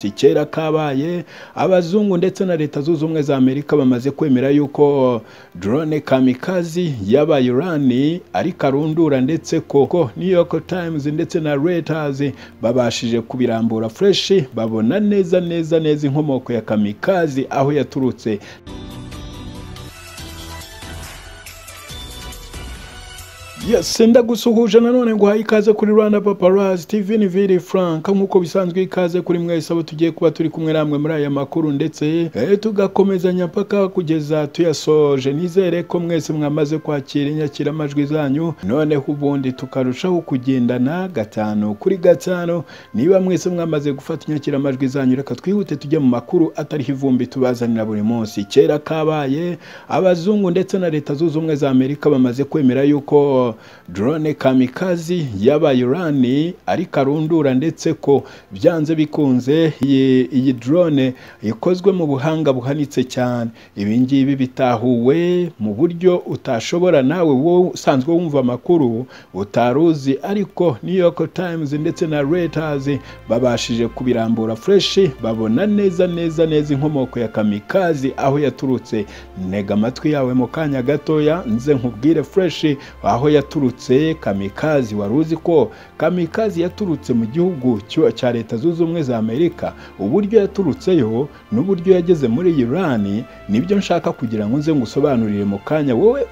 si kera kabaye abazungu ndetse na leta zunze ubumwe za amerika bamaze kwemera yuko drone kamikazi y'abayirani ari karundura ndetse koko new york times ndetse na reuters babashije kubirambura fresh babona neza neza neza inkomoko ya kamikazi aho yaturutse senda gusuhuje nanone ngo uhaye ikaze kuri rwanda paparazi tv ni viri frank nk'uko bisanzwe ikaze kuri mwese abo tugiye kuba turi kumwe namwe muri aya makuru ndetse tugakomeza nyapaka kugeza tuyasoje nizere ko mwese mwamaze kwakira inyakiramajwi zanyu noneho ubundi tukarushaho kugendana gatanu kuri gatanu niba mwese mwamaze gufata inyakiramajwi zanyu reka twihute tujye mu makuru atariho ivumbi tubazanira buri munsi kera kabaye abazungu ndetse na leta zunze ubumwe za amerika bamaze kwemera yuko drone kamikazi y'abayirani ari karundura ndetse ko byanze bikunze iyi drone ikozwe mu buhanga buhanitse cyane ibi ngibi bitahuwe mu buryo utashobora nawe wowe usanzwe wumva amakuru utaruzi ariko new york times ndetse na reuters babashije kubirambura fresh babona neza neza neza inkomoko ya kamikazi aho yaturutse ntega amatwi yawe mu kanya gatoya nze nkubwire fresh aho yaturutse kamikazi wari uzi ko kamikazi yaturutse mu gihugu cya leta zunze ubumwe za amerika uburyo yaturutseyo n'uburyo yageze muri irani nibyo nshaka kugira ngo nze ngusobanurire mu kanya wowe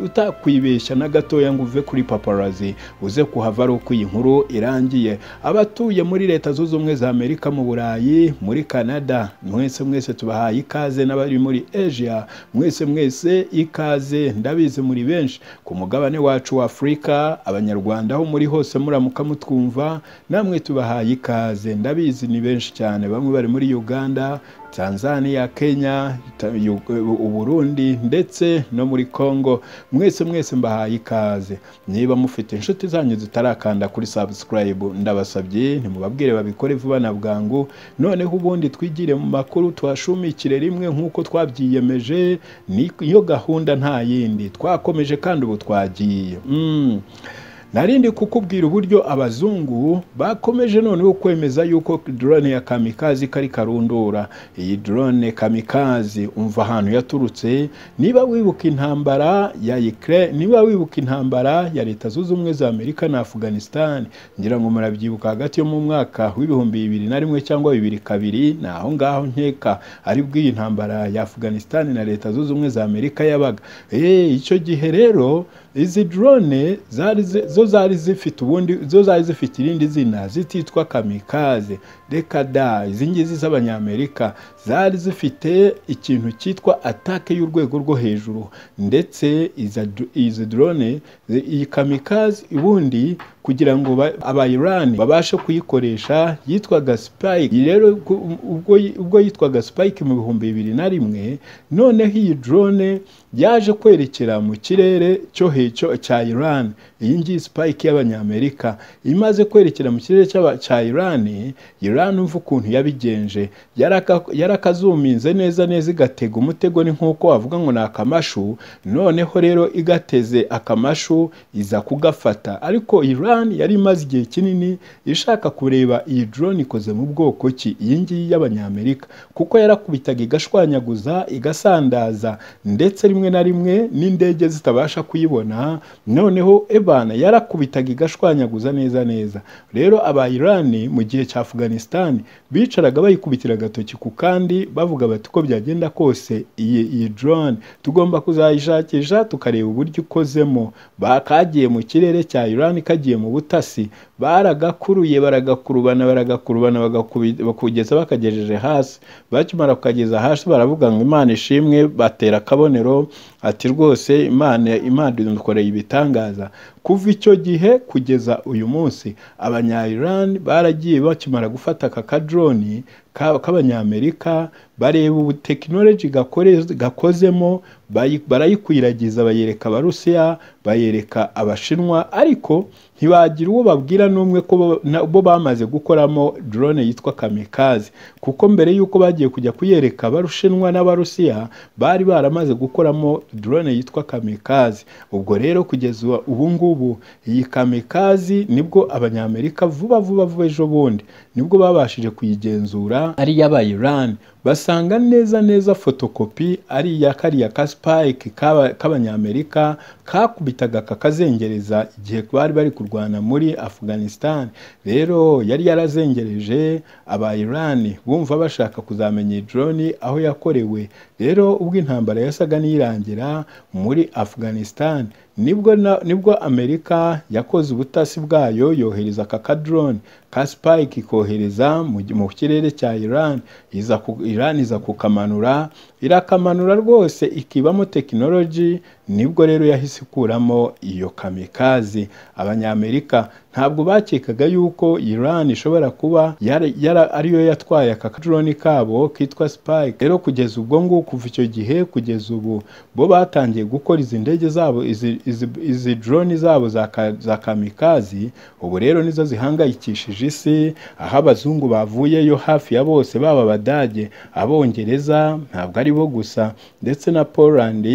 utakwibeshya na gatoya ngo uve kuri paparazi uze kuhava ari uko iyi nkuru irangiye abatuye muri leta zunze ubumwe za amerika mu burayi muri canada mwese mwese tubahaye ikaze n'abari muri asia mwese mwese ikaze ndabizi muri benshi ku mugabane wa wacu wa afurika abanyarwanda aho muri hose muramuka mutwumva namwe tubahaye ikaze ndabizi ni benshi cyane bamwe bari muri uganda tanzania kenya uburundi ndetse no muri congo mwese mwese mbahaye ikaze niba mufite inshuti zanyu zitarakanda kuri subscribe ndabasabye nimubabwire babikore vuba na bwangu noneho ubundi twigire mu makuru twashumikire rimwe nk'uko twabyiyemeje niyo gahunda nta yindi twakomeje kandi ubu twagiye narindi kukubwira uburyo abazungu bakomeje noneho kwemeza yuko drone ya kamikazi kari karundura iyi drone kamikazi umva ahantu yaturutse niba wibuka intambara ya Ukraine niba wibuka intambara ya leta zunze ubumwe za Amerika na Afghanistan ngira ngo murabyibuka hagati yo mu mwaka w'ibihumbi bibiri na rimwe cyangwa bibiri kabiri ni aho ngaho nkeka aribwo iyi ntambara ya Afghanistan na leta zunze ubumwe za Amerika yabaga eh icyo gihe rero izi drone zari zo zari zifite ubundi zo zari zifite irindi zina zititwa kamikaze reka da izi ngizi z'abanyamerika zari zifite ikintu cyitwa atake y'urwego rwo hejuru ndetse izi drone iyi kamikaze ubundi kugira ngo abayirani babashe kuyikoresha yitwaga spike rero ubwo, ubwo yitwaga spike mu bihumbi bibiri na rimwe noneho iyi drone yaje kwerekera mu kirere cyo hecyo cya iran iyi ngiyi spike y'abanyamerika imaze kwerekera mu kirere cya iran iran umva ukuntu yabigenje yarakazuminze yara neza neza igatega umutego ni nk'uko wavuga ngo ni akamashu noneho rero igateze akamashu iza kugafata ariko iran yari imaze igihe kinini ishaka kureba iyi drone ikoze mu bwoko ki iyi ngiyi y'abanyamerika kuko yarakubitaga igashwanyaguza igasandaza ndetse rimwe na rimwe n'indege zitabasha kuyibona noneho ebana yarakubitaga igashwanyaguza neza neza rero aba Iran mu gihe cya Afghanistan bicaraga bayikubitira agatoki ku kandi bavuga bati ko byagenda kose iyi iyi drone tugomba kuzayishakisha tukareba uburyo ikozemo bakagiye mu kirere cya Iran kagiye mu butasi baragakuruye baragakurubana baragakurubana bakugeza bakagejeje hasi bakimara kukageza hasi baravuga ngo imana ishimwe batera akabonero ati rwose imana imana idukoreye ibitangaza kuva icyo gihe kugeza uyu munsi abanyayirani baragiye bakimara gufata aka kadroni k'abanyamerika bareba ubu tekinoloji gakozemo barayikwiragiza bayereka abarusiya bayereka abashinwa ariko ntibagira uwo babwira n'umwe ko bo bamaze gukoramo drone yitwa kamikazi kuko mbere y'uko bagiye kujya kuyereka abarushinwa n'abarusiya bari baramaze gukoramo drone yitwa kamikazi ubwo rero kugeza ubu ngubu ngubu iyi kamikazi nibwo abanyamerika vuba vuba vuba ejo bundi nibwo babashije kuyigenzura ari iy'aba Iran basanga neza neza fotokopi ari iya kariya ka spike k'aba- k'abanyamerika kakubitaga kakazengereza igihe bari bari kurwana muri Afghanistan rero yari yarazengereje aba Iran bumva bashaka kuzamenya iyi drone aho yakorewe rero ubwo intambara yasaga n'irangira muri Afghanistan nibwo na, nibwo Amerika yakoze ubutasi bwayo yohereza aka ka drone ka Spike ikohereza mu gi- mu kirere cya Iran iza ku, Iran iza kukamanura irakamanura rwose ikibamo tekinoloji nibwo rero yahise ikuramo iyo kamikazi abanyamerika ntabwo bakekaga yuko Iran ishobora kuba yara, yara, ariyo yatwaye aka drone kabo kitwa Spike rero kugeza ubwo ngubu kuva icyo gihe kugeza ubu bo batangiye gukora izi ndege zabo izi, izi, izi drone zabo za, ka- za kamikazi ubu rero nizo zihangayikishije isi aho abazungu bavuyeyo hafi ya bose baba abadage abongereza ntabwo ari bo gusa ndetse na Poland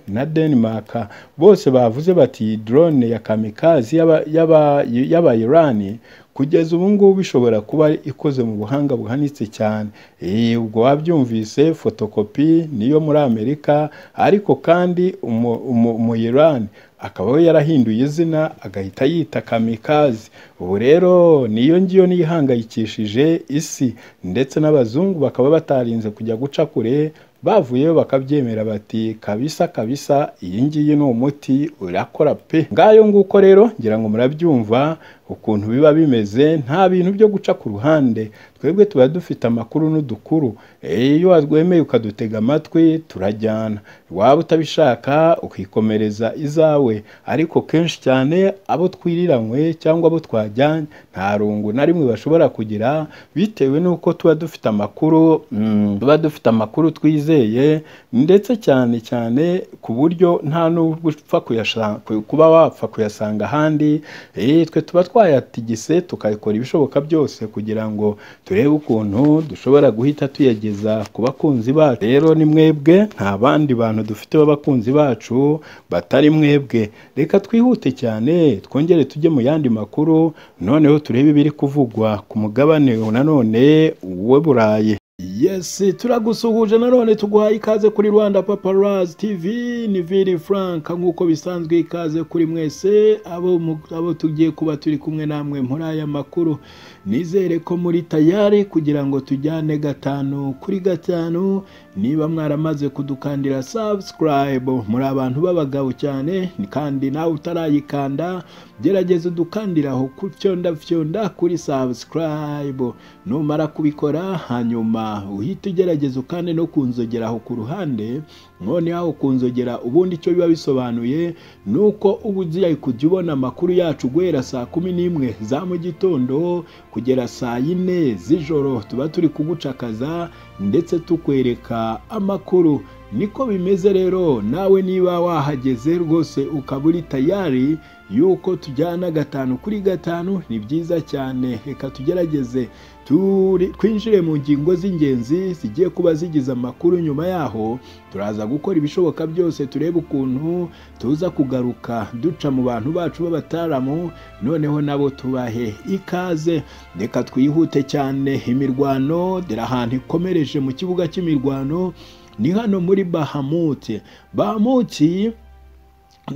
na Denmark bose bavuze bati iyi drone ya kamikazi y'aba- y'aba- y'aba Iran kugeza ubu ngubu ishobora kuba ikoze mu buhanga buhanitse cyane Eh, ubwo wabyumvise fotokopi niyo muri Amerika ariko kandi umu, umu, umu Iran akaba we yarahinduye izina agahita yita kamikazi ubu rero niyo ngiyo niyo ihangayikishije isi ndetse n'abazungu bakaba batarinze kujya guca kure bavuyeyo bakabyemera bati kabisa kabisa iyi ngiyi ni umuti urakora pe ngayo nguko rero ngira ngo murabyumva ukuntu biba bimeze nta bintu byo guca ku ruhande twebwe tuba dufite amakuru n'udukuru Eh, iyo wemeye ukadutega amatwi turajyana waba utabishaka ukikomereza izawe ariko kenshi cyane abo twiriranywe cyangwa abo twajyanye nta rungu na rimwe bashobora kugira bitewe n'uko tuba dufite amakuru mm, tuba dufite amakuru twizeye ndetse cyane cyane ku buryo nta n'ubwo upfa kuyasha- ku- kuba wapfa kuyasanga ahandi Eh, twe tuba twayatigise tukayakora ibishoboka byose kugira ngo turebe ukuntu dushobora guhita tuyageza ku bakunzi bacu rero ni mwebwe nta bandi bantu dufite b'abakunzi bacu batari mwebwe reka twihute cyane twongere tujye mu yandi makuru noneho turebe ibiri kuvugwa ku mugabane nanone w'u Burayi Yes, turagusuhuje nanone tuguhaye ikaze kuri Rwanda Paparazzi TV ni Vili Frank nk'uko bisanzwe ikaze kuri mwese abo, mu- abo tugiye kuba turi kumwe namwe muri aya makuru nizere ko muri tayari kugira ngo tujyane gatanu kuri gatanu niba mwaramaze kudukandira subscribe muri abantu b'abagabo cyane kandi nawe utarayikanda gerageza udukandire aho ku fyondafyonda kuri subscribe numara kubikora hanyuma uhita ugerageza ukande no kunzogera aho ku ruhande noneho kunzogera ubundi icyo biba bisobanuye ni uko uba ugiye kujya ubona amakuru yacu guhera saa kumi n'imwe za mu gitondo kugera saa yine z'ijoro tuba turi kugucakaza ndetse tukwereka amakuru niko bimeze rero nawe niba wahageze rwose ukaba uri tayari yuko tujyana gatanu kuri gatanu ni byiza cyane reka tugerageze turi- twinjire mu ngingo z'ingenzi zigiye kuba zigize amakuru nyuma yaho turaza gukora ibishoboka byose turebe ukuntu tuza kugaruka duca mu bantu bacu b'abataramu noneho nabo tubahe ikaze reka twihute cyane imirwano dore ahantu ikomereje mu kibuga cy'imirwano ni hano muri bahamuti bahamuti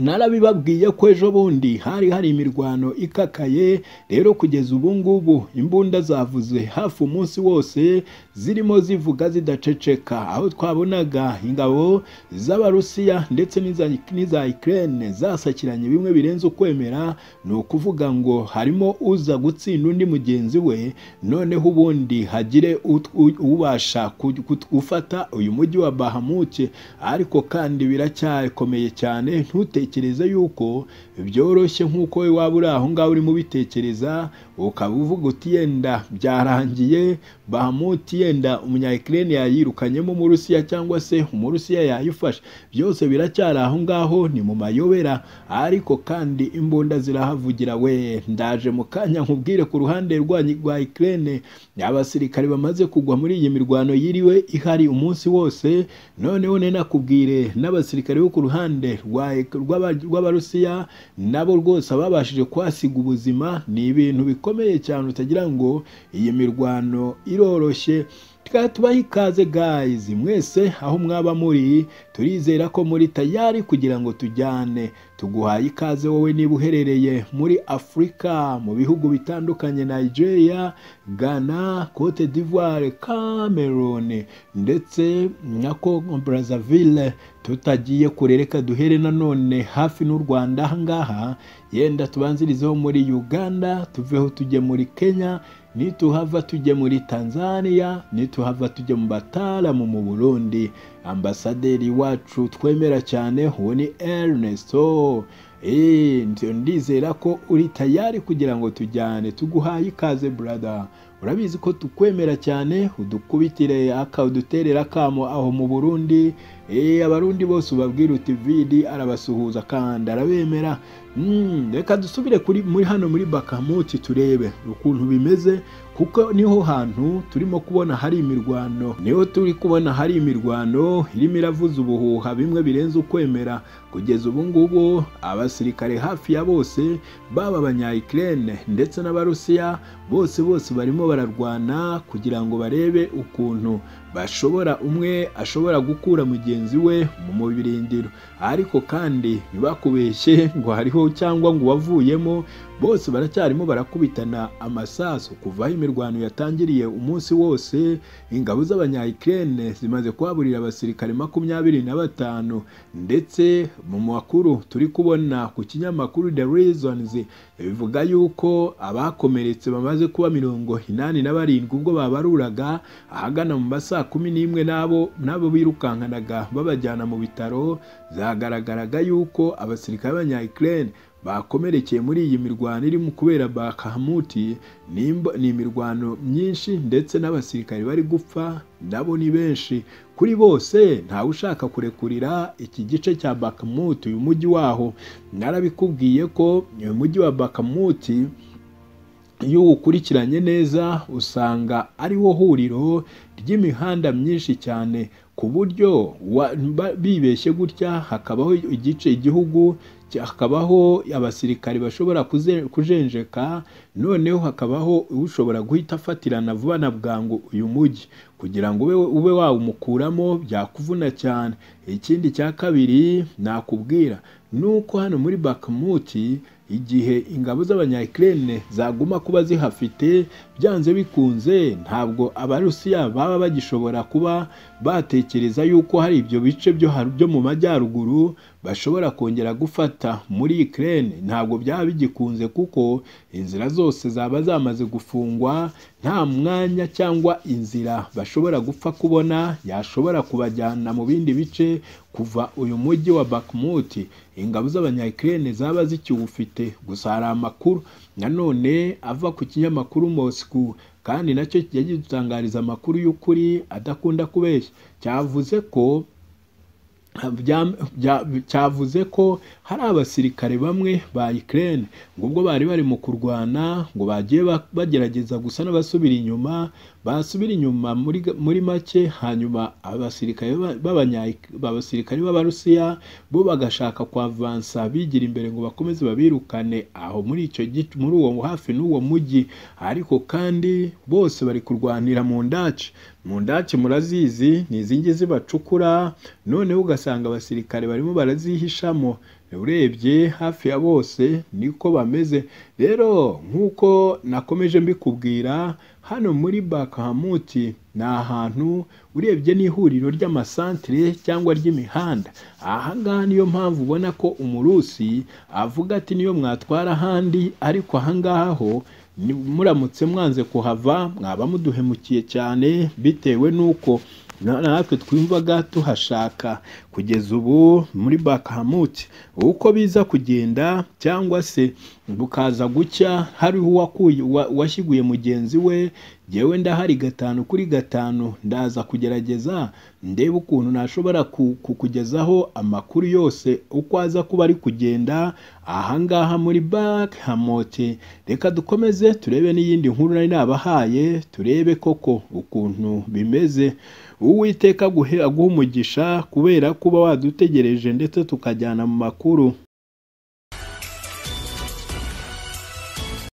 narabibabwiye ko ejo bundi hari hari imirwano ikakaye rero kugeza ubu ngubu imbunda zavuze hafi umunsi wose zirimo zivuga zidaceceka aho twabonaga ingabo z'abarusiya ndetse n'iza n'iza Ukraine zasakiranye bimwe birenze ukwemera ni ukuvuga ngo harimo uza gutsinda undi mugenzi we noneho ubundi hagire ut- u- ubasha ku- ku- gufata uyu mujyi wa bahamuke ariko kandi biracyakomeye cyane ntutekereze yuko byoroshye nk'uko we waba uri aho ngaho urimo ubitekereza ukaba uvuga uti yenda byarangiye bahamuti yenda umunyakirene yayirukanyemo umurusiya cyangwa se umurusiya yayifashe byose biracyari aho ngaho ni mu mayobera ariko kandi imbunda zirahavugira we ndaje mu kanya nkubwire ku ruhande rwanyu rwa ikirene abasirikare bamaze kugwa muri iyi mirwano yiriwe ihari umunsi wose noneho ninakubwire n'abasirikare bo ku ruhande rwa rw'aba- rw'abarusiya nabo rwose ababashije kuhasiga ubuzima ni ibintu bikomeye cyane utagira ngo iyi mirwano iroroshye tukaba tubaha ikaze gayizi mwese aho mwaba muri turizera ko muri tayari kugira ngo tujyane tuguhaye ikaze wowe niba uherereye muri afurika mu bihugu bitandukanye nigeria ghana cote d'ivoire cameroon ndetse na congo brazzaville tutagiye kure reka duhere nanone hafi n'u rwanda ahangaha yenda tubanzirizeho muri uganda tuveho tujye muri kenya nituhava tujye muri tanzania nituhava tujye mu bataramu mu burundi ambasaderi wacu twemera cyane uwo ni ernesto Eh, nti- ndizera ko uri tayari kugira ngo tujyane tuguhaye ikaze burada urabizi ko tukwemera cyane udukubitire aka uduterera akamo aho mu burundi Eh, abarundi bose ubabwira uti vidi arabasuhuza kandi arabemera Mm, reka dusubire kuri muri hano muri bakamuti turebe ukuntu bimeze kuko niho hantu turimo kubona hari imirwano niho turi kubona hari imirwano irimo iravuza ubuhuha bimwe birenze ukwemera kugeza ubu ngubu abasirikare hafi ya bose baba abanyayikirene ndetse n'abarusiya bose bose barimo bararwana kugira ngo barebe ukuntu bashobora umwe ashobora gukura mugenzi we mu mubirindiro ariko kandi ntibakubeshye ngo hariho cyangwa ngo wavuyemo bose baracyarimo barakubitana amasasu kuva aho imirwano yatangiriye umunsi wose ingabo z'abanyayikirene zimaze kuhaburira abasirikare makumyabiri na batanu ndetse mu makuru turi kubona ku kinyamakuru the reasons bivuga yuko abakomeretse bamaze kuba mirongo inani na barindwi ubwo babaruraga ahagana mu masaa kumi n'imwe n'abo n'abo birukankanaga babajyana mu bitaro zagaragaraga yuko abasirikare b'abanyayikirene bakomerekeye muri iyi mirwano irimo kubera bakahamuti nimba- ni imirwano myinshi ndetse n'abasirikare bari gupfa nabo ni benshi kuri bose ntawe ushaka kurekurira iki gice cya bakamuti uyu mujyi waho narabikubwiye ko uyu mujyi wa bakamuti iyo uwukurikiranye neza usanga ariwo huriro ry'imihanda myinshi cyane ku buryo wa- ba- bibeshye gutya hakabaho igice igihugu cya- hakabaho abasirikari bashobora kuze- kujenjeka noneho hakabaho ushobora guhita afatirana vuba na bwangu uyu mujyi kugira ngo ube, ube wawumukuramo byakuvuna cyane ikindi cya kabiri nakubwira ni uko hano muri bakamuti igihe ingabo z'abanyakirene zaguma kuba zihafite byanze bikunze ntabwo abarusiya baba bagishobora kuba batekereza yuko hari ibyo bice byo har- byo mu majyaruguru bashobora kongera gufata muri Ukraine ntabwo byaba bigikunze kuko inzira zose zaba zamaze gufungwa nta mwanya cyangwa inzira bashobora gupfa kubona yashobora kubajyana mu bindi bice kuva uyu mujyi wa Bakhmut ingabo z'abanyakirene zaba zikiwufite gusa hari amakuru nanone ava ku kinyamakuru Moscow kandi nacyo kijya gidutangariza amakuru y'ukuri adakunda kubeshya cyavuze ko bya- bya- cyavuze ko hari abasirikare bamwe ba Ukraine ngo ubwo bari bari mu kurwana ngo bagiye ba- bagerageza gusa n'abasubira inyuma basubira inyuma muri ga- muri make hanyuma abasirikare ba- b'abanya- b'abasirikare b'abarusiya bo bagashaka kwavansa bigira imbere ngo bakomeze babirukane aho muri icyo gice muri uwo hafi n'uwo mujyi ariko kandi bose bari kurwanira mu ndaci mu ndaci murazizi ni izi ngizi bacukura noneho ugasanga abasirikare barimo barazihishamo urebye hafi ya bose niko bameze rero nk'uko nakomeje mbikubwira hano muri bakahamuti ni ahantu urebye n'ihuriro ry'amasantere cyangwa ry'imihanda ahangaha niyo mpamvu ubona ko umurusi avuga ati niyo mwatwara ahandi ariko ahangaha ho ni- muramutse mwanze kuhava mwaba muduhemukiye cyane bitewe n'uko na- natwe twumvaga tuhashaka kugeza ubu muri bakahamuti uko biza kugenda cyangwa se bukaza gucya hariho uwakuye uwa- uwashyiguye mugenzi we jyewe ndahari gatanu kuri gatanu ndaza kugerageza ndebe ukuntu nashobora ku- kukugezaho amakuru yose uko aza kuba ari kugenda ahangaha muri banki hamote reka dukomeze turebe n'iyindi nkuru nari nabahaye turebe koko ukuntu bimeze uwiteka aguhe aguhe umugisha kubera kuba wadutegereje ndetse tukajyana mu makuru